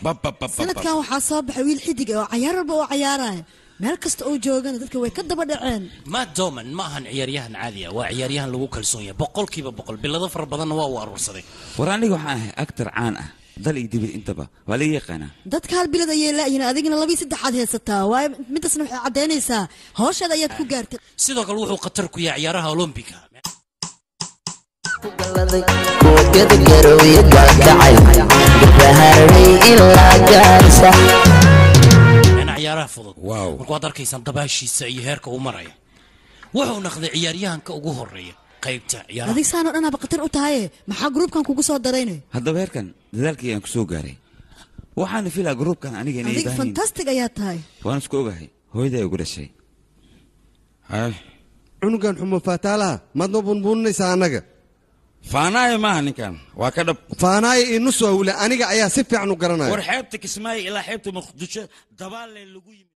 sanadkan waxaa soo baxay wiil xidig ah oo cayaar walba oo cayaaraya meel kasta oo joogana dadka way ka daba dhaceen matt doman ma ahan ciyaaryahan caadi ah waa ciyaaryahan lagu kalsoon yahay boqolkiiba boqol bilado fara badanna waa uu aruursaday war aniga waxaan ahay actor caan ah dal iyo dibad intaba waa laga yaqaanaa dadka hal bilad ayay laayihin adigina labii saddexaad haysataa waayo midaasna waxay caddaynaysaa hawshaada ayaad ku gaartay sidoo kale wuxuu khatar ku yahay ciyaaraha olombiga kuwagada garooye gaagacay gabaharay ilaa gaarsa in ciyaaraha fudud marka waad arkaysaan dabaashiisa iyo heerka uu maraya wuxuu naqday ciyaaryahanka ugu horeeya qaybta ciyaaraha adig saanoo dhanaaba khatar u tahaye maxaa gruubkan kugu soo daraynay haddaba heerkan dadaalkii aan ku soo gaaray waxaana filaa gruubkan aniga inay adig baahan fantastic ayaa tahay waan isku ogahay hooyaday ugu dhashay cunugan xumo faataalaha maad noo bunbuuninaysaa annaga faanaayo maaha ninkan waa ka dhab faanaayo iyo nus waa wule aniga ayaa si fiican u garanaya war xeebta kismaayo ilaa xeebta muqdisho dabaalle lagu yimi